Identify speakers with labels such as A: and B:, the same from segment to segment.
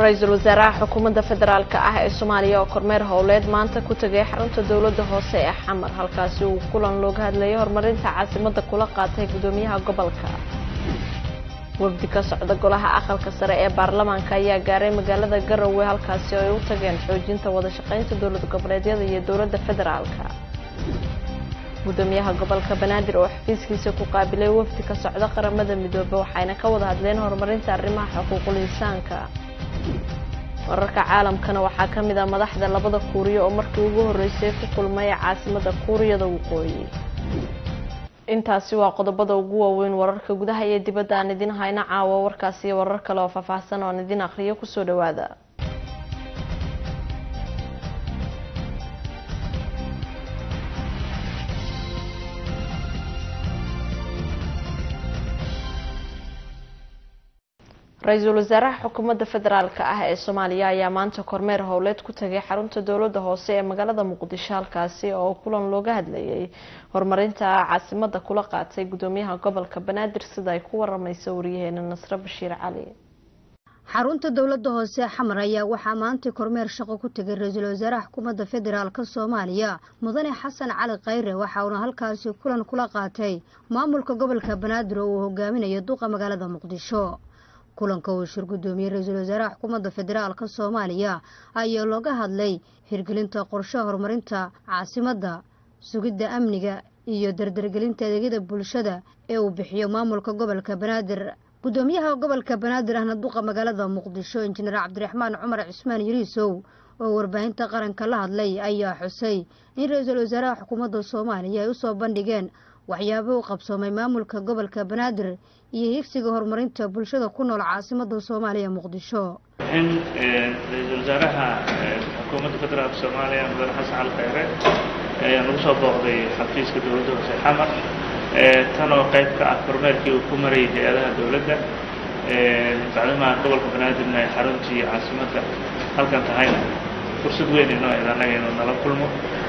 A: ra-iisul wasaaraha xukuumadda federaalk ah ee soomaaliya oo kormeer howleed maanta ku tegay xarunta dowladda hoose ee xamar halkaasi uu kulan looga hadlayay horumarinta caasimadda kula qaatay gudoomiyaha gobolka wafdi ka socda golaha aqalka sare ee baarlamaanka ayaa gaaray magaalada garowe halkaasi oo ay u tageen xoojinta wada shaqaynta dowlad goboleedyada iyo dowladda federaalka gudoomiyaha gobolka banaadir oo xafiiskiisa ku qaabilay wafdi ka socda qaramada midoobe waxayna ka wada hadleen horumarinta arrimaha xuquuqul insaanka wararka caalamkana waxaa ka mid ah madaxda labada kuuriya oo markii ugu horreysay ku kulmay caasimadda kuuriyada waqooyi intaasi waa qodobada ugu waaweyn wararka gudaha iyo dibadda aan idin hayno caawa warkaas iyo warar kale oo faahfaahsan oo aan idin akhriyo kusoo dhawaada ra-iisul wasaaraha xukuumadda federaalk ah ee soomaaliya ayaa maanta kormeer howleed ku tagay xarunta dowladda hoose ee magaalada muqdisho halkaasi oo kulan looga hadlayay horumarinta caasimadda kula qaatay gudoomiyaha gobolka banaadir sida ay ku waramaysa wariyaheena nasre bashiir cali
B: xarunta dowladda hoose xamar ayaa waxaa maanta kormeer shaqo ku tegay ra-iisul wasaaraha xukuumadda federaalk soomaaliya mudane xasan cali khayre waxa uuna halkaasi kulan kula qaatay maamulka gobolka banaadir oo uu hogaaminayo duqa magaalada muqdisho kulanka uu shir gudoomiyey ra-iisul wasaaraha xukuumadda federaalka soomaaliya ayaa looga hadlay hirgelinta qorshaha horumarinta caasimadda sugidda amniga iyo dardargelinta adeegyada bulshada ee uu bixiyo maamulka gobolka banaadir gudoomiyaha gobolka banaadir ahna duqa magaalada muqdisho injineer cabdiraxmaan cumar cismaan yariisow oo warbaahinta qaranka la hadlay ayaa xusay in ra-iisul wasaaraha xukuumadda soomaaliya ay usoo bandhigeen waxyaabo u qabsoomay maamulka gobolka banaadir iyo higsiga horumarinta bulshada ku nool caasimada soomaaliya muqdisho
C: in ra-iisul wasaaraha xukuumadda federaalka soomaaliya mudane xasan cali khayre ayaa nagu soo booqday xafiiska dowladda hoose xamar tan oo qayb ka ah kormeerkii uu ku marayay hay-adaha dowladda bacdimaa gobolka banaadirna ay xaruntii caasimadda halkan tahayna fursad weyn inoo ed annaga inuu nala kulmo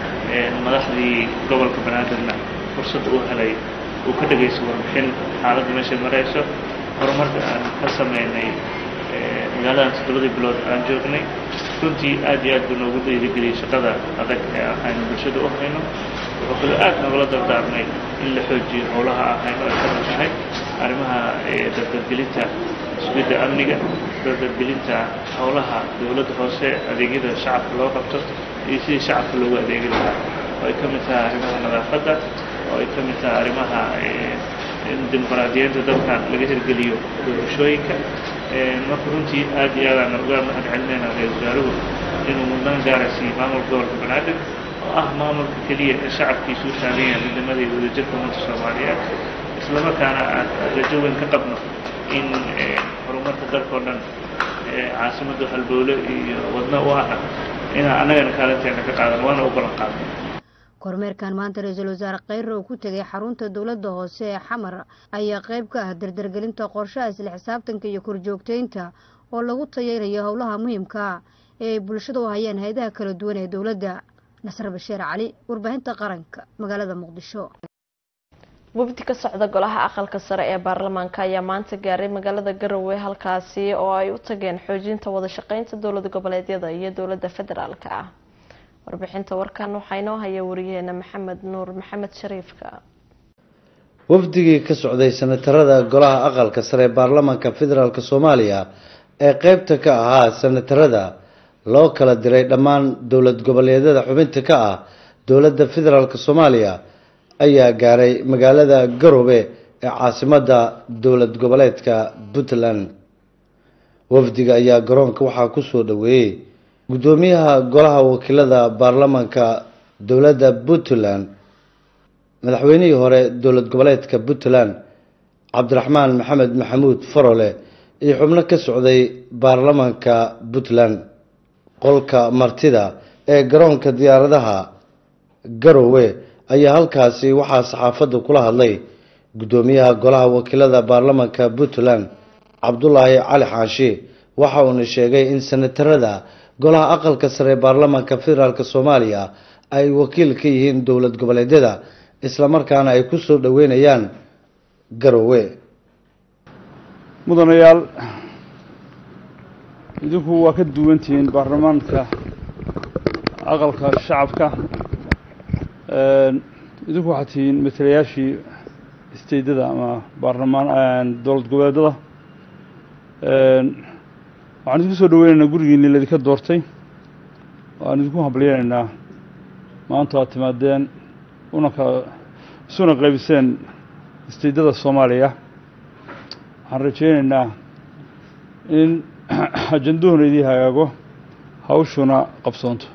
C: madaxdii gobolka banaadirna fursad uu helay uu ka dhegayso warbixin xaaladda meeshay marayso horumarka aan ka samaynay magaaladan toddobadii bilood aan joognay runtii aad iyo aad buu noogu dhiirigeliyey shaqada adag ee aynu bulshada u hayno wuxuu kaloo aad nogala dardaarmay in la xoojiyo howlaha ahayno ay ka mid tahay arrimaha dardargelinta sugidda amniga dardargelinta howlaha dowladda hoose adeegyada shacabka loo qabto iyo sidii shacabka loogu adeegi lahaa oo ay ka mid tahay arrimaha nadaafadda oo ay ka mid tahay arrimaha in dimuqraadiyeynta dalkan laga hirgeliyo doorashooyinka marka runtii aad iyo aadaan uga mahad celinayna ra-isul wasaaruhu inuu mudnaan gaara siiyey maamulka gobolka banaadir oo ah maamulka keliya ee shacabkiisu u taagan yahay midnimada iyo wadajirka ummadda soomaaliyeed islamarkaana aan rajo weyn ka qabno in horumarka dalkao dhan caasimadda halbowle iyo wadno u ahna inaan annagana kaalinteena ka qaadan waana u ballan qaadnay
B: kormeerkan maanta ra-iisul wasaare khayre uu ku tegay xarunta dowladda hoose ee xamar ayaa qayb ka ah dardargelinta qorshaha isla xisaabtanka iyo korjoogteynta oo lagu tayeynayo howlaha muhiimka ee ay bulshada u hayaan hay-adaha kala duwan ee dowladda nasre bashiir cali warbaahinta qaranka magaalada muqdisho
A: wafdi ka socda golaha aqalka sare ee baarlamaanka ayaa maanta gaaray magaalada garowe halkaasi oo ay u tageen xoojinta wada shaqeynta dowlad goboleedyada iyo dowladda federaalka ah warbixinta warkan waxaa inoo haya wariyaheena maxamed nuur maxamed shariifka
D: wafdigii ka socday sanatarada golaha aqalka sare ee baarlamaanka federaalk soomaaliya ee qeybta ka ahaa sanatarada loo kala diray dhammaan dowlad goboleedyada xubinta ka ah dowladda federaalk soomaaliya ayaa gaaray magaalada garowe ee caasimadda dowlad goboleedka puntland wafdiga ayaa garoonka waxaa kusoo dhaweeyey guddoomiyaha golaha wakiilada baarlamaanka dowladda puntland madaxweynihii hore dowlad goboleedka puntland cabdiraxmaan maxamed maxamuud farole iyo xubno ka socday baarlamaanka puntland qolka martida ee garoonka diyaaradaha garowe ayaa halkaasi waxaa saxaafadda kula hadlay guddoomiyaha golaha wakiilada baarlamaanka puntland cabdulaahi cali xaashi waxa uuna sheegay in sanatarada golaha aqalka sare ee baarlamaanka federaalk soomaaliya ay wakiil ka yihiin dowlad goboleedyada islamarkaana ay ku soo dhoweynayaan garowe
E: mudanayaal idinku waa ka duwantihiin baarlamaanka aqalka shacabka idinku waxaad tihiin matalayaashii isteydada ama baarlamaan dowlad goboleedada waxaan idinku soo dhaweynaynaa gurigiinii laydinka doortay waan idinku hambalyeynaynaa maanta waad timaadeen una ka isuna qaybiseen isteydada soomaaliya waxaan rajaynaynaa in ajanduhuna idii hagaago hawshuna qabsoonto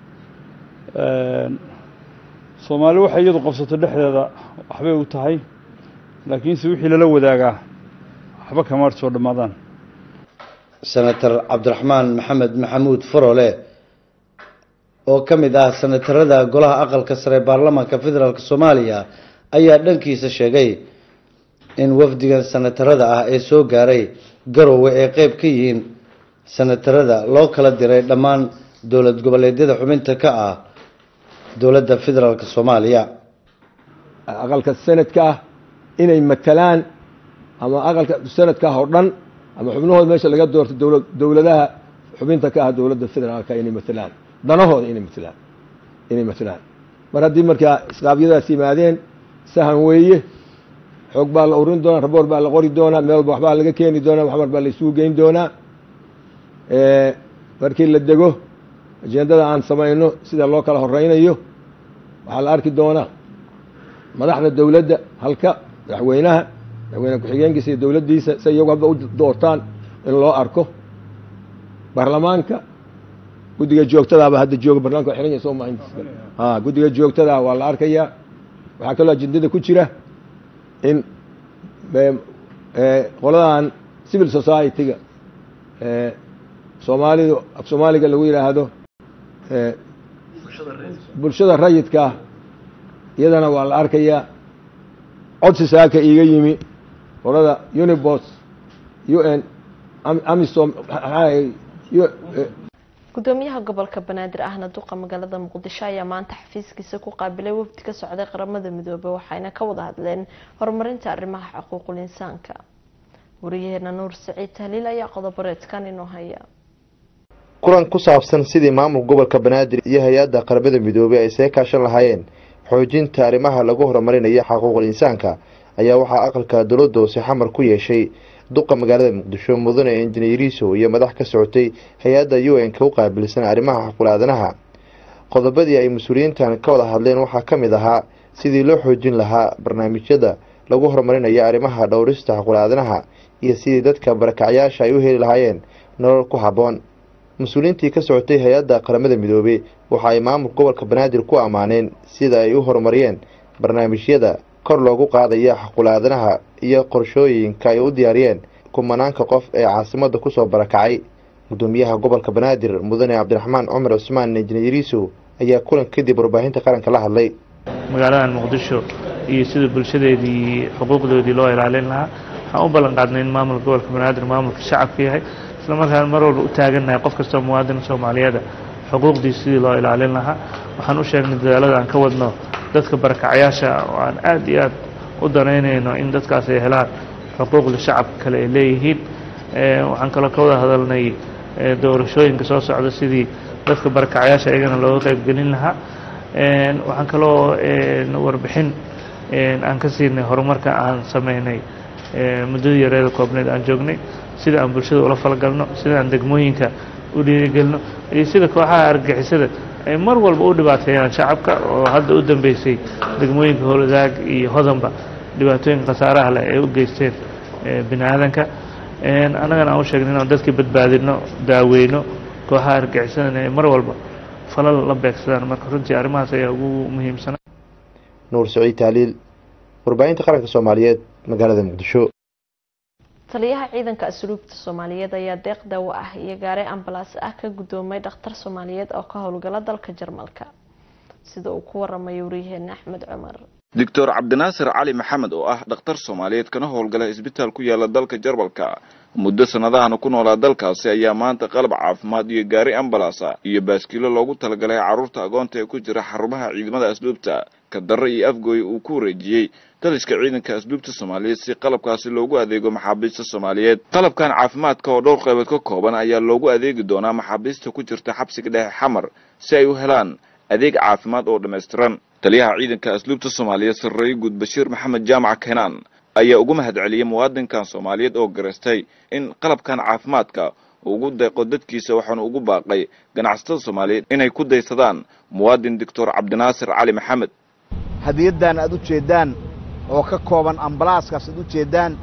E: soomaali waxay iyadu qabsato dhexdeeda waxbay u tahay laakiinse wixii lala wadaagaa waxba kama soo dhammaadaan
D: senator cabdiraxmaan maxamed maxamuud farole oo ka mid ah senatarada golaha aqalka sare baarlamaanka federaalk soomaaliya ayaa dhankiisa sheegay in wafdigan senatarada ah ee soo gaaray garowe ay qeyb ka yihiin senatarada loo kala diray dhammaan dowlad goboleedyada xubinta ka ah dowladda federaalk soomaaliya
F: aqalka sanadka ah inay matalaan ama aqalka sanadka ah oo dhan ama xubnahooda meesha laga doorto dowla dowladaha xubinta ka ah dowladda federaalka inay matalaan danahooda inay matalaan inay matalaan mar haddii markaa isqaabyadaas yimaadeen sahan weeye xoog baa la urin doonaa raboor baa la qori doonaa meel walba waxbaa laga keeni doonaa waxmar baa la isugu geyn doonaa markii la dego ajendada aan samayno sida loo kala horeynayo waxaa la arki doonaa madaxda dowladda halka madaxweynaha madaxweyne ku-xigeenkiisa iyo dowladdiisa si iyagu hadba u doortaan in loo arko baarlamaanka guddiga joogtadaaba hadda jooga barlamanka waa xiran yahay soo maahin a guddiga joogtadaa waa la arkayaa waxaa kaloo ajendada ku jira in qoladan civil society-ga soomaalidu af soomaaliga lagu yidhaahdo bulshada rayidka iyadana waa la arkayaa codsi saaka iiga yimi qolada unibos u n amisom
A: gudoomiyaha gobolka banaadir ahna duqa magaalada muqdisho ayaa maanta xafiiskiisa ku qaabilay wafdi ka socday qaramada midoobey waxayna ka wada hadleen horumarinta arrimaha xuquuqul insaanka wariyaheena nuur saciid tahliil ayaa qodoboreedkan inoo haya
G: kulan ku saabsan sidii maamulka gobolka banaadir iyo hay-adda qaramada midoobey ay see kaashan lahaayeen xoojinta arrimaha lagu horumarinayo xuquuqul insaanka ayaa waxaa aqalka dowladda hoose xamar ku yeeshay duqa magaalada muqdisho mudane injineeriso iyo madax ka socotay hay-adda u n ka u qaabilsan arrimaha xuquul aadanaha qodobadii ay mas-uuliyiintan ka wada hadleen waxaa ka mid ahaa sidii loo xoojin lahaa barnaamijyada lagu horumarinayo arrimaha dhowrista xuquul aadanaha iyo sidii dadka barakacyaasha ay u heli lahaayeen nolol ku habboon mas-uuliyiintii ka socotay hay-adda qaramada midoobey waxa ay maamulka gobolka banaadir ku ammaaneen sida ay u horumariyeen barnaamijyada kor loogu qaadaya xuquul aadanaha iyo qorshooyinka ay u diyaariyeen kumanaanka qof ee caasimadda kusoo barakacay gudoomiyaha gobolka banaadir mudane cabdiraxmaan cumar cusmaan injineeriso ayaa kulan kadib warbaahinta qaranka la hadlay
C: magaaladan muqdisho iyo sida bulshadeedii xuquuqdoodii loo ilaalin lahaa waxaan u ballan qaadnay in maamulka gobolka banaadir maamulka shacabka yahay isla markaan mar walba u taagannahay qof kastoo muwaadin soomaaliyeeda xuquuqdiisa sidii loo ilaalin lahaa waxaan u sheegnay dadaalada aan ka wadno dadka barakacyaasha oo aan aada iyo aad u danaynayno in dadkaas ay helaan xuquuqda shacabka kale ay leeyihiin waxaan kaloo ka wada hadalnay doorashooyinka soo socda sidii dadka barakacyaasha iyagana looga qaybgelin lahaa waxaan kaloo warbixin aan ka siinay horumarka aan sameynay muddadii yareeda koobneed aan joognay sida aan bulshada ula falgalno sida aan degmooyinka u dhiirigelino iyo sida kooxaha argagixisada ay mar walba u dhibaateeyaan shacabka oo hadda u dambeysay degmooyinka howladaag iyo hodanba dhibaatooyinka khasaaraha leh ay u geysteen bini aadanka annagana aan u sheegnay inaan dadkii badbaadino daaweyno kooxaha argagixisadana ay mar walba falal la beegsadaan marka runtii arrimahaas ayaa ugu muhiimsana
G: nuur saciid taaliil warbaahinta qaranka soomaaliyeed magaalada muqdisho
A: taliyaha ciidanka asluubta soomaaliyeed ayaa deeq daawo ah iyo gaare ambalaas ah ka gudoomay dhakhtar soomaaliyeed oo ka howlgala dalka jarmalka sida uu ku waramayo wariyaheena axmed cumar
H: doctor cabdinaasir cali maxamed oo ah dhakhtar soomaaliyeed kana howlgala isbitaal ku yaala dalka jarmalka muddo sanadahana ku noolaa dalkaasi ayaa maanta qalab caafimaad iyo gaari ambalasa iyo baaskiilo loogu talagalay carruurta agoonta ee ku jira xarumaha ciidamada asluubta kadarre iyo afgooye uu ku wareejiyey taliska ciidanka asluubta soomaaliyeed si qalabkaasi loogu adeego maxaabiista soomaaliyeed qalabkan caafimaadka oo dhowr qaybood ka kooban ayaa loogu adeegi doonaa maxaabiista ku jirta xabsiga dhexe xamar si ay u helaan adeeg caafimaad oo dhammaystiran taliyaha ciidanka asluubta soomaaliyeed sarreeye guud bashiir maxamed jaamac keenaan ayaa ugu mahad celiyey muwaadinkan soomaaliyeed oo garaystay in qalabkan caafimaadka ugu deeqo dadkiisa waxaanu ugu baaqay ganacsatada soomaaliyeed inay ku daysadaan muwaadin doctor cabdinaasir cali maxamed
I: hadiyaddan aad u jeeddaan oo ka kooban ambalaaskaas aad u jeeddaan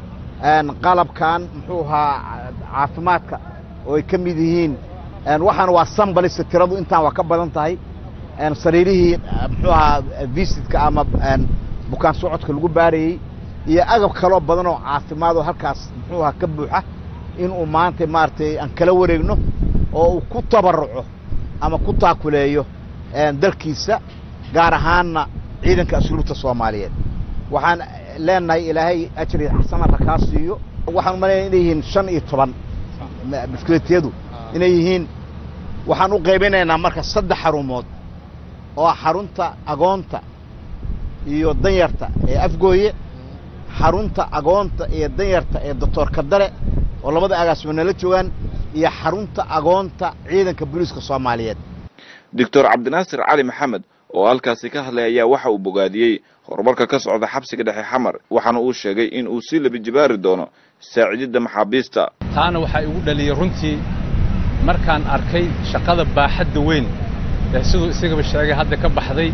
I: qalabkan muxuu ahaa caafimaadka oo ay ka mid yihiin waxaan waa sambalista tiradu intaan waa ka badan tahay sariirihii muxuu ahaa visitka ama bukaan socodka lagu baarayey iyo agab kaloo badan oo caafimaad oo halkaas muxuu ahaa ka buuxa inuu maanta maaragtay aan kala wareegno oo uu ku tabarruco ama ku taakuleeyo dalkiisa gaar ahaanna ciidanka asluubta soomaaliyeed waxaan leenahay ilaahay ajri xasanada kaa siiyo waxaan umaleynaya inay yihiin shan iyo toban biskletiyadu inay yihiin waxaan u qaybinaynaa marka saddex xarumood oo xarunta agoonta iyo danyarta ee afgooye xarunta agoonta iyo danyarta ee doctor kadare oo labada agaasimo nala joogaan iyo xarunta agoonta ciidanka booliiska soomaaliyeed
H: doctor cabdinaasir cali maxamed oo halkaasi ka hadlay ayaa waxa uu bogaadiyey horumarka ka socda xabsiga dhexe xamar waxaana uu sheegay in uu sii labijibaari doono saacididda maxaabiista
J: taana waxaa igu dhaliyey runtii markaan arkay shaqada baaxadda weyn ee siduu isagaba sheegay hadda ka baxday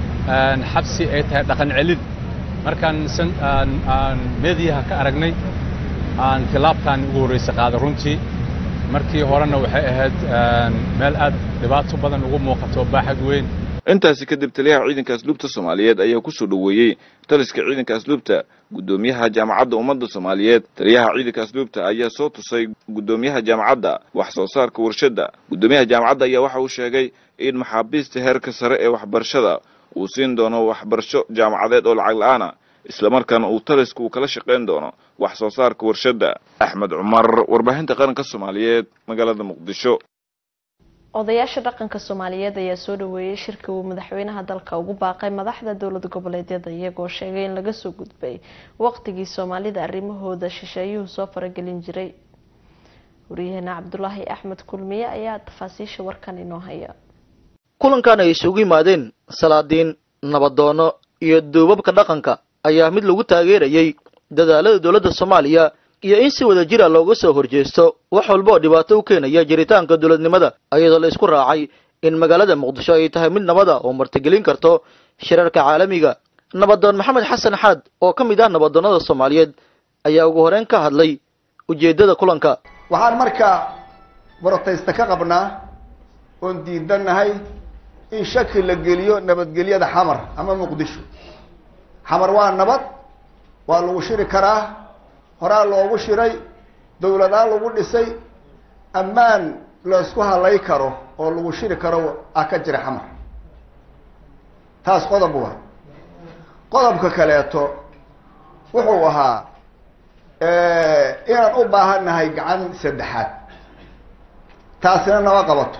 J: xabsi ay tahay dhaqan celin markaan aan meediyaha ka aragnay aan tilaabtaan ugu horraysa qaaday runtii markii horena waxay ahayd meel aad dhibaato badan ugu muuqato baaxad weyn
H: intaasi kadib taliyaha ciidanka asluubta soomaaliyeed ayaa ku soo dhoweeyey taliska ciidanka asluubta guddoomiyaha jaamacadda ummadda soomaaliyeed taliyaha ciidanka asluubta ayaa soo tusay guddoomiyaha jaamacadda wax soo saarka warshadda guddoomiyaha jaamacadda ayaa waxa uu sheegay in maxaabiista heerka sare ee waxbarashada uu siin doono waxbarasho jaamacadeed oo lacag la-aana islamarkaana uu taliska uu kala shaqayn doono wax soo saarka warshadda axmed cumar warbaahinta qaranka soomaaliyeed magaalada muqdisho
A: odayaasha dhaqanka soomaaliyeed ayaa soo dhaweeyey shirka uu madaxweynaha dalka ugu baaqay madaxda dowlad goboleedyada iyagoo sheegay in laga soo gudbay waqtigii soomaalida arrimahooda shisheeyuhu soo faragelin jiray waryaheena cabdulaahi axmed kulmiye ayaa tafaasiisha warkan inoo haya
K: kulankan ay isugu yimaadeen salaadiin nabadoono iyo duubabka dhaqanka ayaa mid lagu taageerayay dadaalada dowladda soomaaliya iyo in si wada jira looga soo horjeesto wax walba oo dhibaato u keenaya jiritaanka dowladnimada iyadoo la isku raacay in magaalada muqdisho ay tahay mid nabada oo martigelin karto shirarka caalamiga nabadoon maxamed xasan xaad oo ka mid ah nabadoonnada soomaaliyeed ayaa ugu horeyn ka hadlay ujeeddada kulanka
L: waxaan markaa borotaysta ka qabnaa oon diidanahay in shaki la geliyo nabadgelyada xamar ama muqdisho xamar waa nabad waa lagu shiri karaa horaa loogu shiray dawladaa lagu dhisay ammaan laysku halay karo oo lagu shiri karo ah ka jira xamar taas qodob waa qodobka kaleeto wuxuu ahaa inaan u baahannahay gacan saddexaad taasina nama qabato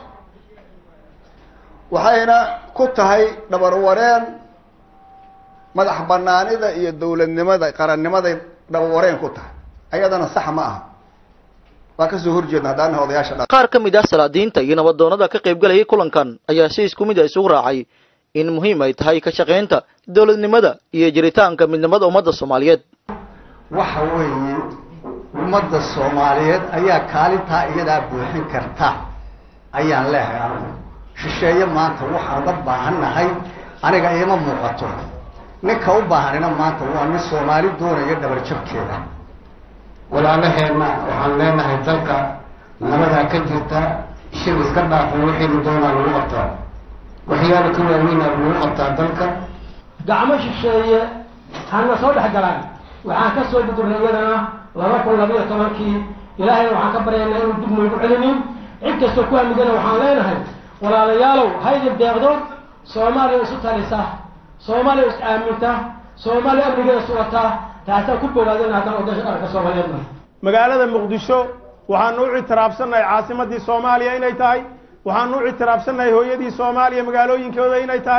L: waxayna ku tahay dhabarwareen madax banaanida iyo dawladnimada qarannimaday dhabarwareen ku tahay ayadana sax ma aha waa kasoo horjeedna haddaan nahay odayaasha dha
K: qaar ka mid ah salaadiinta iyo nabadoonnada ka qaybgalayay kulankan ayaa si isku mid a isugu raacay in muhiim ay tahay ka shaqaynta dowladnimada iyo jiritaanka midnimada ummadda soomaaliyeed
M: waxa weeye ummadda soomaaliyeed ayaa kaalintaa iyadaa buuxin karta ayaan leehay anigu shisheeye maanta waxaan uga baahannahay aniga iima muuqato ninka u baahanina maanta waa nin soomaali doonaya dhabarjabkeeda
N: walaalaheenna waxaan leenahay dalka nabadaa ka jirta shir iska dhaafo wixiinu doonaa lagu qabtaa waxyaala ka waaweynaa lagu qabtaa dalka
O: gacmo shisheeye hana soo dhex galaan waxaan ka soo gudurnay iyadana laba kun labayo tobankii ilaahayna waxaan ka baryaynaa inuu dib noogu celinin cid kastoo ku hamidana waxaan leenahay walaalayaalow haydin deeqdo soomaaliya isu talisa soomaaliya is aaminta soomaaliya amnigeeda sugata taasaan ku bogaadana haddaan odaysha qaranka soomaaliyeedna
P: magaalada muqdisho waxaanu u ictiraafsannahay caasimadii soomaaliya inay tahay waxaanu u ictiraafsannahay hooyadii soomaaliya magaalooyinkooda inay tahay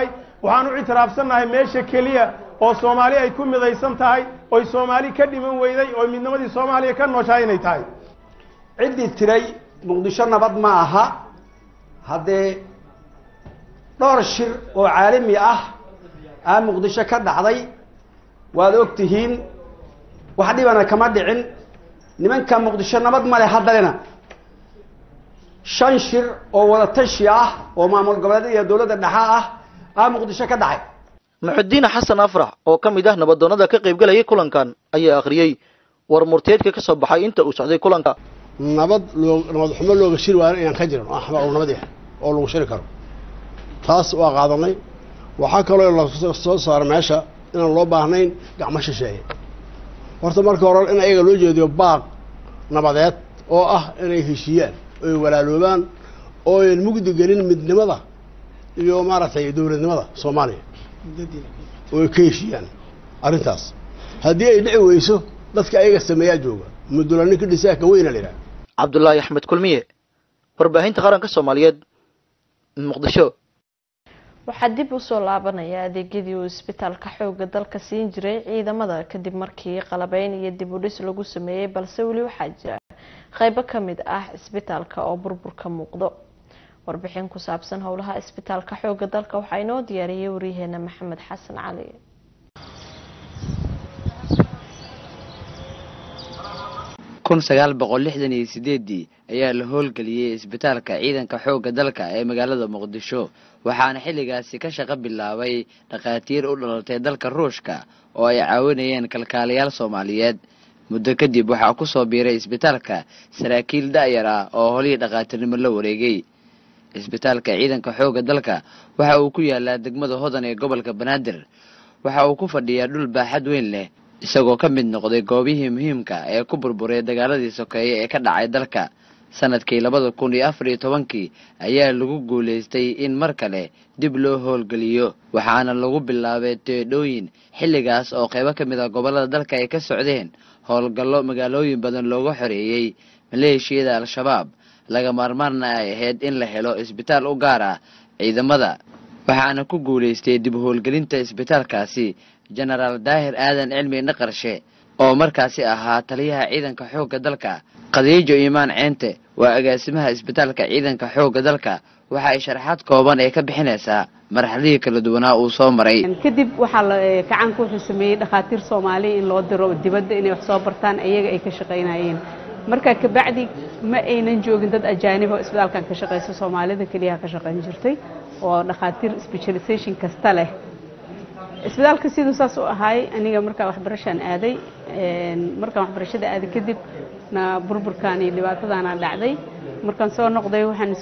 P: waxaan u ictiraafsannahay meesha keliya oo soomaali ay ku midaysan tahay oy soomaali ka dhiman weyday oo midnimadii soomaaliya ka nooshahay inay tahay
Q: ciddii tiray muqdisho nabad ma aha haddee dhowr shir oo caalami ah aa muqdisho ka dhacday waad og tihiin wax dhibana kama dhicin nimanka muqdisho nabad male haddalena shan shir oo wada tashi ah oo maamul goboleedyada iyo dowladda dhexa ah aa muqdisho ka dhacay
K: muxudiin xasan afrax oo ka mid ah nabadoonnada ka qaybgalayay kulankan ayaa akhriyey war murteedka ka soo baxay inta uu socday kulanka
R: nabad loo nabad xumo looga shiri waayo inaan ka jirin oo axba oo nabad ah oo lagu shiri karo taas waa qaadanay waxaa kaloo la soo saara meesha inaan loo baahnayn gacmo shisheeye horta marka hore in ayaga loo jeediyo baaq nabadeed oo ah inay heshiiyaan oy walaaloobaan oo ayn mugdi gelin midnimada iyo maaragtay dowladnimada soomaaliya oo ay ka heshiiyaan arrintaas haddii ay dhici weyso dadka ayaga sameeyaa jooga mudula ninka dhisaa ka weyna la yidhaha
K: cabdulaahi axmed kulmiye warbaahinta qaranka soomaaliyeed muqdisho
A: waxaa dib usoo laabanaya adeegyadii uu isbitaalka xooga dalka siin jiray ciidamada kadib markii qalabeyn iyo dib u dhis lagu sameeyey balse weli waxaa jira qeybo ka mid ah isbitaalka oo burbur ka muuqdo warbixin ku saabsan howlaha isbitaalka xooga dalka waxaa inoo diyaariyey waryaheena maxamed xasan cali
S: kun sagaal boqol lixdan iyo sideedii ayaa la howlgeliyey isbitaalka ciidanka xoogga dalka ee magaalada muqdisho waxaana xilligaasi ka shaqo bilaabay dhakhaatiir u dhalatay dalka ruushka oo ay caawinayeen kalkaalayaal soomaaliyeed muddo kadib waxaa ku soo biiray isbitaalka saraakiil da'yar ah oo holihii dhakhaatiirnimo la wareegay isbitaalka ciidanka xoogga dalka waxa uu ku yaalaa degmada hodan ee gobolka banaadir waxa uu ku fadhiyaa dhul baaxad weyn leh isagoo ka mid noqday goobihii muhiimka ee ku burburay dagaaladii sokeeye ee ka dhacay dalka sanadkii labada kun iyo afar iyo tobankii ayaa lagu guulaystay in mar kale dib loo howlgeliyo waxaana lagu bilaabay teedhooyin xilligaas oo qaybo ka mid ah gobollada dalka ay ka socdeen howlgallo magaalooyin badan looga xoreeyey maleeshiyada al-shabaab laga maarmaarna ay ahayd in la helo isbitaal u gaar ah ciidamada waxaana ku guulaystay dib howlgelinta isbitaalkaasi jenaraal daahir aadan cilmi naqarshe oo markaasi ahaa taliyaha ciidanka xoogga dalka khadiijo iimaan ceente waa agaasimaha isbitaalka ciidanka xoogga dalka waxa ay sharaxaad kooban ee ka bixinaysaa marxaladihii kala duwanaa uu soo maray
T: kadib waxaa la gacanka wuxuu sameeyey dhakhaatiir soomaaliya in loo diro dibadda inay wax soo bartaan iyaga ay ka shaqaynayeen marka kabacdi ma aynan joogin dad ajaanib oo isbitaalkan ka shaqaysa soomaalida keliya ka shaqayn jirtay oo dhakhaatiir specialization kasta leh isbitaalka siduu saas u ahaay aniga markaa waxbarashaan aaday markaan waxbarashada aaday kadib na burburkan iyo dhibaatadaana dhacday markaan soo noqday waxaan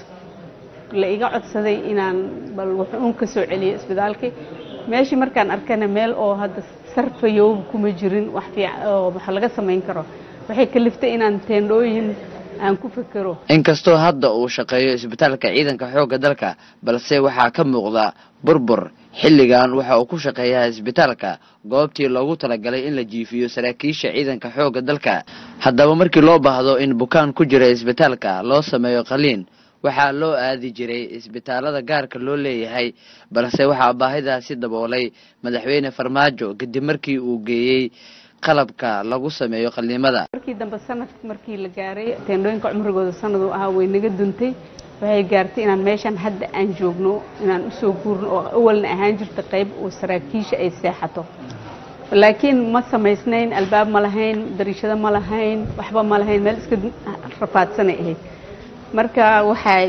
T: la iga codsaday inaan bal wax uun ka soo celiyo isbitaalkii meeshii markaan arkana meel oo hadda sarfayoob kuma jirin wax fiican oo wax laga samayn karo waxay kaliftay inaan teendhooyin aan ku fekero
S: inkastoo hadda uu shaqeeyo isbitaalka ciidanka xoogga dalka balse waxaa ka muuqda burbur xilligan waxa uu ku shaqeeyaa isbitaalka goobtii loogu talagalay in la jiifiyo saraakiisha ciidanka xoogga dalka haddaba markii loo baahdo in bukaan ku jira isbitaalka loo sameeyo qaliin waxaa loo aadi jiray isbitaalada gaarka loo leeyahay balse waxaa baahidaasi daboolay madaxweyne farmaajo kadib markii uu geeyey qalabka lagu sameeyo qaliimada
T: markii dambe sanadka markii la gaaray teendhooyinka cumrigooda sanad uu ahaa way naga duntay waxay gaartay inaan meeshan hadda aan joogno inaan usoo guurno oo awalna ahaan jirta qayb oo saraakiisha ay seexato laakiin ma samaysnayn albaab ma lahayn dariishado ma lahayn waxba ma lahayn meel iska rafaadsanay ahayd marka waxaa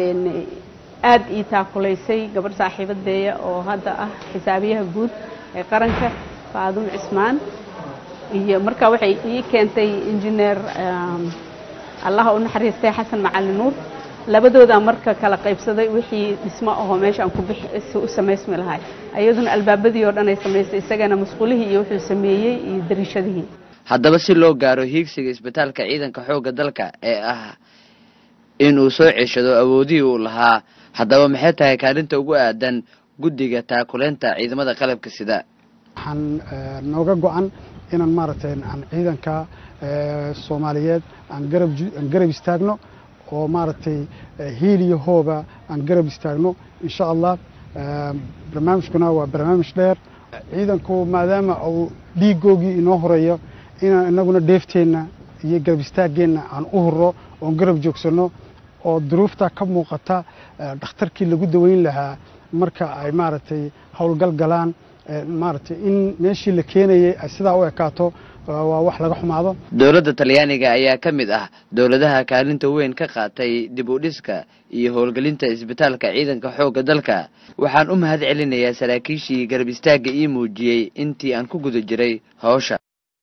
T: aada ii taakulaysay gabadh saaxiibadeeya oo hadda ah xisaabiyaha guud ee qaranka faadumo cismaan iyo marka waxay ii keentay injineer allaha u naxariistay xasan macali nuur labadoodaa marka kala qaybsaday wixii dhismo ahoo meesha aan ku bixi u samaysmi lahay iyaduna albaabadii oo dhan ay samaysay isagana masquulihii iyo wuxuu sameeyey iyo dariishadihii
S: haddaba si loo gaaro hiigsiga isbitaalka ciidanka xoogga dalka ee ah inuu soo ceshado awoodihii uu lahaa haddaba maxay tahay kaalinta ugu aadan guddiga taakuleynta ciidamada qalabka sida
U: waxaan nooga go-an inaan maaragtay aan ciidanka soomaaliyeed aan garab aan garab istaagno oo maaragtay hiil iyo hooba aan garab istaagno insha allah barnaamijkuna waa barnaamij dheer ciidanku maadaama uu dhiigoogii inoo horeeyo inaan inaguna dheefteenna iyo garab istaaggeenna aan u hurro oon garab joogsanno oo duruufta ka muuqata dhakhtarkii lagu daweyn lahaa marka ay maaragtay howlgal galaan maaragtay in meeshii la keenayay ay sidaa u ekaato waa wax laga xumaado
S: dowladda talyaaniga ayaa ka mid ah dowladaha kaalinta weyn ka qaatay dib u dhiska iyo howlgelinta isbitaalka ciidanka xoogga dalka waxaan u mahad celinayaa saraakiishii garab istaagga ii muujiyey intii aan ku guda jiray hawsha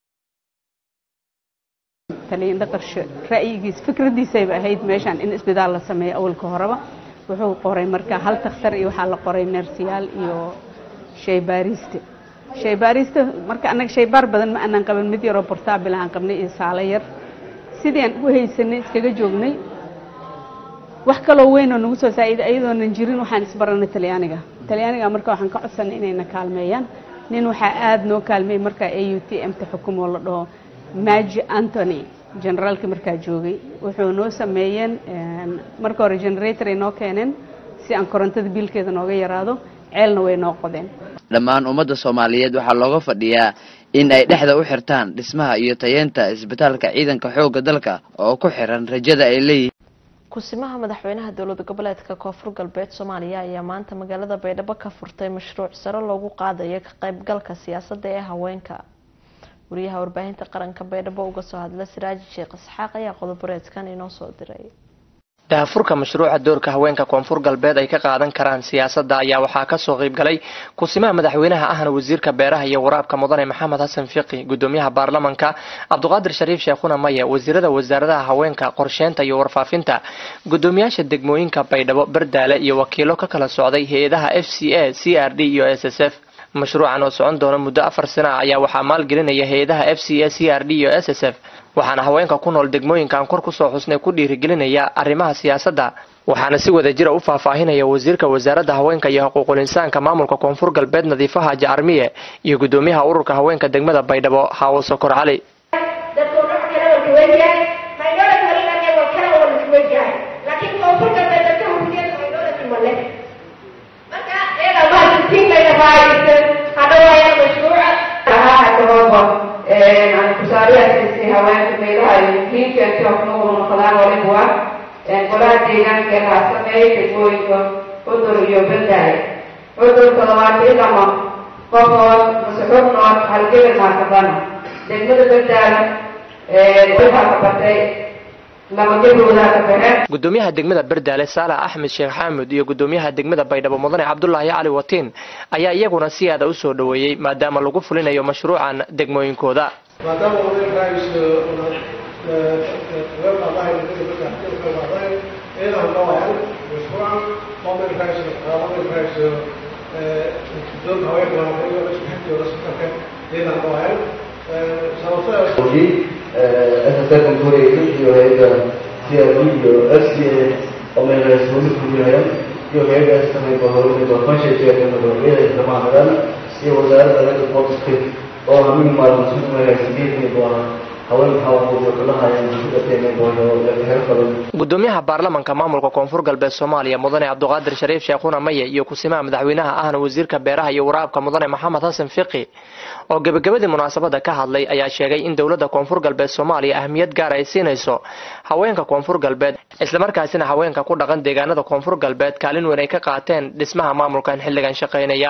T: taliyin dhaqarsho ra'yigiis fikradiisayba ahayd meeshaan in isbitaal la sameeyo awalka horeba wuxuu qoray marka hal takhtar iyo waxaa la qoray neersiyaal iyo shaybaariste shaybaarista marka annaga shaybaar badan ma aanan qaban mid yaroo portaabil aan qabnay iyo saalo yar sidii aan u haysanay iskaga joognay wax kaloo weyn oo nagu soo saa'iday ayadoonan jirin waxaan isbaranay talyaaniga talyaaniga marka waxaan ka codsanay inayna kaalmeeyaan nin waxaa aada noo kaalmeeyey markaa a u t m ta xukumoo la dhaho maji antony generaalkii markaa joogay wuxuu noo sameeyeen marka hore generator ay noo keeneen si aan korontada biilkeeda nooga yaraado ceelna way noo qodeen
S: dhammaan ummadda soomaaliyeed waxaa looga fadhiyaa in ay dhexda u xirtaan dhismaha iyo tayeenta isbitaalka ciidanka xoogga dalka oo ku xiran rajada ay leeyihiin
A: kusimaha madaxweynaha dowlad goboleedka koonfur galbeed soomaaliya ayaa maanta magaalada baydhabo ka furtay mashruuc sare loogu qaadayo ka qaybgalka siyaasadda ee haweenka wariyaha warbaahinta qaranka baydhabo uga soo hadla siraaji sheekh isxaaq ayaa qodoboreedkan inoo soo diray
B: daahfurka mashruuca doorka haweenka koonfur galbeed ay ka qaadan karaan siyaasadda ayaa waxaa kasoo qayb galay kusimaha madaxweynaha ahna wasiirka beeraha iyo waraabka mudane maxamed xasan fiqi gudoomiyaha baarlamanka cabduqaadir shariif sheekhuna maye wasiirada wasaaradaha haweenka qorsheynta iyo warfaafinta gudoomiyaasha degmooyinka baydhabo bardaale iyo wakiilo ka kala socday hay-adaha f c a c r d iyo s s f mashruucan oo socon doona muddo afar sana ah ayaa waxaa maalgelinaya hay-adaha f c a c r d iyo s s f waxaana haweenka ku nool degmooyinkan kor kusoo xusnay ku dhiirigelinaya arrimaha siyaasadda waxaana si wada jira u faahfaahinaya wasiirka wasaaradda haweenka iyo xuquuqul insaanka maamulka koonfur galbeed nadiifo haaji armiye iyo gudoomiyaha ururka haweenka degmada baydhabo haawo sokor cali
V: haweenka meelaha ay muhiimka joognogu noqdaan waliba golaha deegaanka ee laa sameeyay degmooyinka cudur iyo bandaay cudurka labaatan lama qofood mase xubnood halgebel maakabana degmada bandaala waxaa ka batay laba gabowdaa ka baxeen
B: gudoomiyaha degmada bardaale saalax axmed sheekh xaamud iyo gudoomiyaha degmada baydhabo mudane cabdulaahi cali watiin ayaa iyaguna si aada u soo dhoweeyey maadaama lagu fulinayo mashruucan degmooyinkooda
W: maadaama odayrkaas weerqaadahay dadka ciidan dhawayan mashruucan odayrkaas odayrkaas doonka haweenka wanaaqayo isku xigtooda sikarka ciidan dhawayan
X: Hoje, essa secretária e o rei da CRD, o SCA, o meu responsável por ele, e o rei da também por ele, do Conselho de Ética do Rei da Maharana, e o Zara da Rei do Porto Script, oo ah mid maalmo si magaalasideedkii doona haweenka hawaqooda
B: gudoomiyaha baarlamanka maamulka koonfur galbeed soomaaliya mudane cabduqaadir shariif sheekhuna maye iyo kusimaha madaxweynaha ahna wasiirka beeraha iyo waraabka mudane maxamed xasan fiqi oo gebagabadii munaasabada ka hadlay ayaa sheegay in dowladda koonfur galbeed soomaaliya ahmiyad gaar ay siinayso haweenka koonfur galbeed islamarkaasina haweenka ku dhaqan deegaanada koonfur galbeed kaalin weyn ay ka qaateen dhismaha maamulkan xilligan shaqaynaya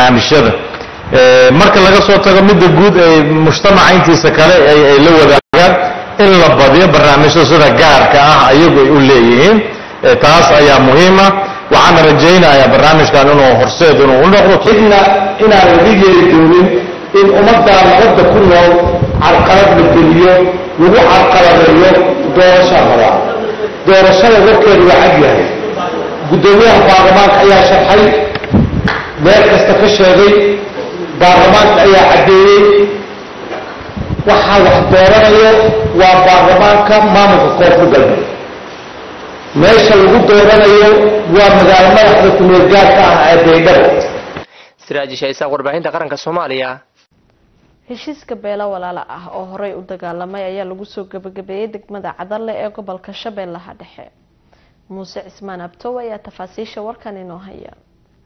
Y: marka laga soo tago midda guud ee mujtamaca intiisa kale ay la wadaagaan in la badiyo barnaamijyo sida gaarka ah ayagu ay u leeyihiin taas ayaa muhiima waxaana rajaynayaa barnaamijkan inuu horseed inuu u noqdo
Z: cidna inaan laga yeeli doonin in ummaddaa nabadda ku nool carqalad la geliyo lagu carqaladeeyo doorashaa rabaa doorashada warkeedu waa cad yahay guddoomiyaha baarlamaanka ayaa sharxay meel kasta ka sheegay baarlamaanka ayaa caddeeyey waxaa wax dooranayo waa baarlamaanka maamulka koonfur galbeed meesha lagu dooranayo waa magaalo madaxda kumeel gaarka ah ee baydhabo
B: siraaji shaysaaq warbaahinta qaranka soomaaliya
A: heshiiska beelo walaalo ah oo horey u dagaalamay ayaa lagu soo gabagabeeyey degmada cadalle ee gobolka shabeellaha dhexe muuse cismaan abtow ayaa tafaasiisha warkan inoo haya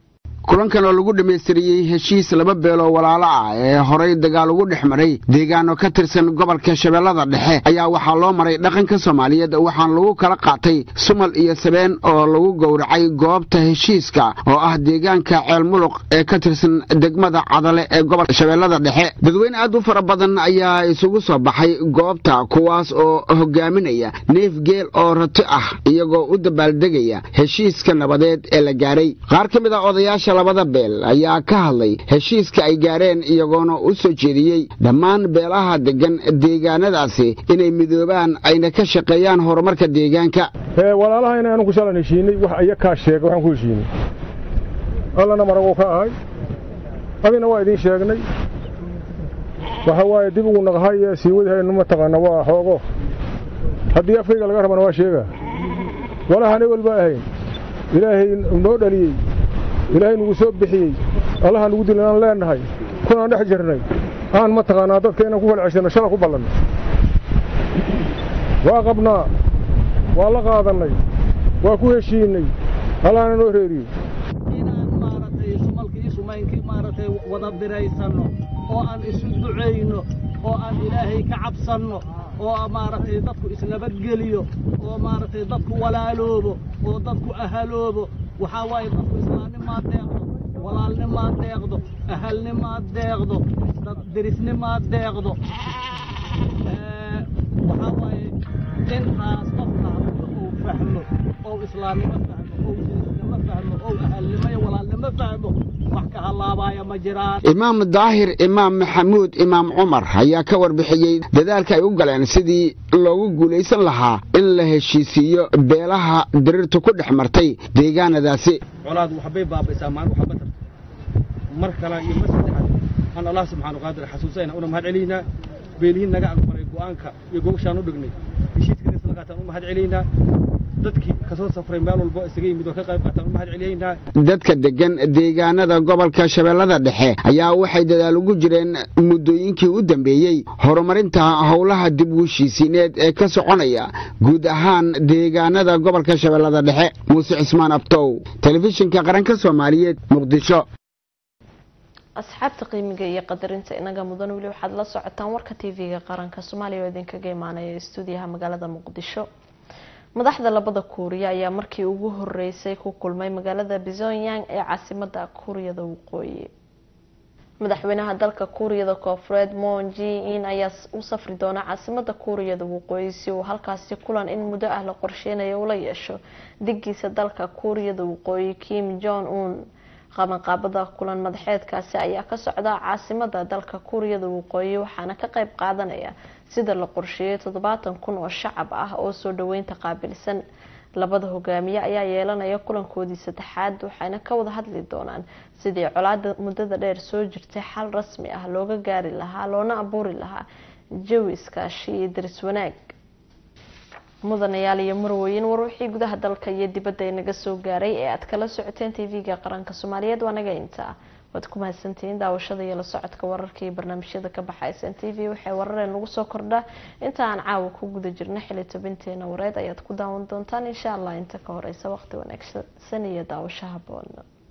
C: kulankan oo lagu dhammaystiriyey heshiis laba beeloo walaalo ah ee horay dagaal ugu dhex maray deegaano ka tirsan gobolka shabeellada dhexe ayaa waxaa loo maray dhaqanka soomaaliyeed waxaana lagu kala qaatay sumal iyo sabeen oo lagu gowracay goobta heshiiska oo ah deegaanka ceelmuluq ee ka tirsan degmada cadale ee gobolka shabeellada dhexe dadweyne aad u fara badan ayaa isugu soo baxay goobta kuwaas oo hogaaminaya neef geel oo rato ah iyagoo u dabaaldegaya heshiiska nabadeed ee la gaaray qaar ka mid a odayaasha labada beel ayaa ka hadlay heshiiska ay gaareen iyagoona u soo jeediyey dhammaan beelaha deggan deegaanadaasi inay midoobaan ayna ka shaqeeyaan horumarka deegaanka
D: walaalaha inaanu ku shalan heshiinay wax ayakaa sheega waxaan ku heshiinay allana maraguu ka ahay adina waa idiin sheegnay waxa waaye dib ugu naqhay ee sii wadihaynu mataqaana waa xoogo haddii afkayga laga rabana waa sheegaa walahaan ewel baa ahayn ilaahay noo dhaliyey ilaahay nagu soo bixiyey allaha nagu dilay aan leenahay kunaan dhex jirnay aan mataqaanaa dadka inaan ku falceshanno shala ku ballanno waa qabnaa waa la qaadannay waa ku heshiinay allahana noo reeriyo
E: maaragtay wada biraysanno oo aan isu ducayno oo aan ilaahay ka cabsanno oo maaragtay dadku isnabadgeliyo oo maaragtay dadku walaaloobo oo dadku ahaloobo waxaa waaye dadku islaamnimaad deeqdo walaalnimaad deeqdo ahalnimaad deeqdo dad derisnimaad deeqdo waxaa waaye intaas qofka haddii uu fahmo oo islaamnimo fahmo oo derisnimo fahmo oo ahalnimo iyo walaalnimo fahmo wax ka halaabaya ma jiraan
C: imaam daahir imaam maxamuud imaam cumar ayaa ka warbixiyey dadaalka ay u galeen sidii loogu guulaysan lahaa in la heshiisiiyo beelaha diriirtu ku dhex martay deegaanadaasi
F: colaadu waxbay baabaysaa maan waxba tarta mar kale iyo mar saddexaad aan allah subxaanu qaadir xasuusayna una mahad celiynaa beelihiin naga aqbalay go'aanka iyo gogashaan u dhignay heshiiskana isla qaataan u mahad celiynaa dadkii kasoo safray meel walbo isaga yimid oo ka qayb qaataan u mahad celiyaynaa
C: dadka deggan deegaanada gobolka shabeellada dhexe ayaa waxay dadaal ugu jireen muddooyinkii u dambeeyey horumarinta howlaha dib u heshiisiineed ee ka soconaya guud ahaan deegaanada gobolka shabeellada dhexe muuse cismaan abtow telefishinka qaranka soomaaliyeed muqdisho
A: asxaabta qiimiga iyo qadarinta inaga mudan weli waxaad la socotaan warka tv-ga qaranka soomaaliya oo idinkaga imaanaya stuudiyaha magaalada muqdisho madaxda labada kuuriya ayaa markii ugu horeysay ku kulmay magaalada pyongyang ee caasimada kuuriyada waqooyi madaxweynaha dalka kuuriyada koofureed moon ji in ayaa u safri doona caasimada kuuriyada waqooyi si uu halkaasi kulan in muddo ah la qorsheynayo ula yeesho digiisa dalka kuuriyada waqooyi kim jong un qabanqaabada kulan madaxeedkaasi ayaa ka socda caasimada dalka kuuriyada waqooyi waxaana ka qayb qaadanaya sida la qorsheeyay toddobaatan kun oo shacab ah oo soo dhaweynta qaabilsan labada hogaamiye ayaa yeelanaya kulankoodii saddexaad waxayna ka wada hadli doonaan sidii colaada muddada dheer soo jirtay xal rasmi ah looga gaari lahaa loona abuuri lahaa jawi iskaashi iyo daris wanaag mudanayaal iyo marwooyin war wixii gudaha dalka iyo dibadda inaga soo gaaray ee aad kala socoteen tv-ga qaranka soomaaliyeed waa naga intaa waad ku mahadsantihiin daawashada iyo la socodka wararka iyo barnaamijyada ka baxaysan t v waxay warareen lagu soo kordhaa inta aan caawa ku guda jirna xili tobinteena wareed ayaad ku daawan doontaan insha allah inta ka horeysa waqti wanaagsan iyo daawasho haboon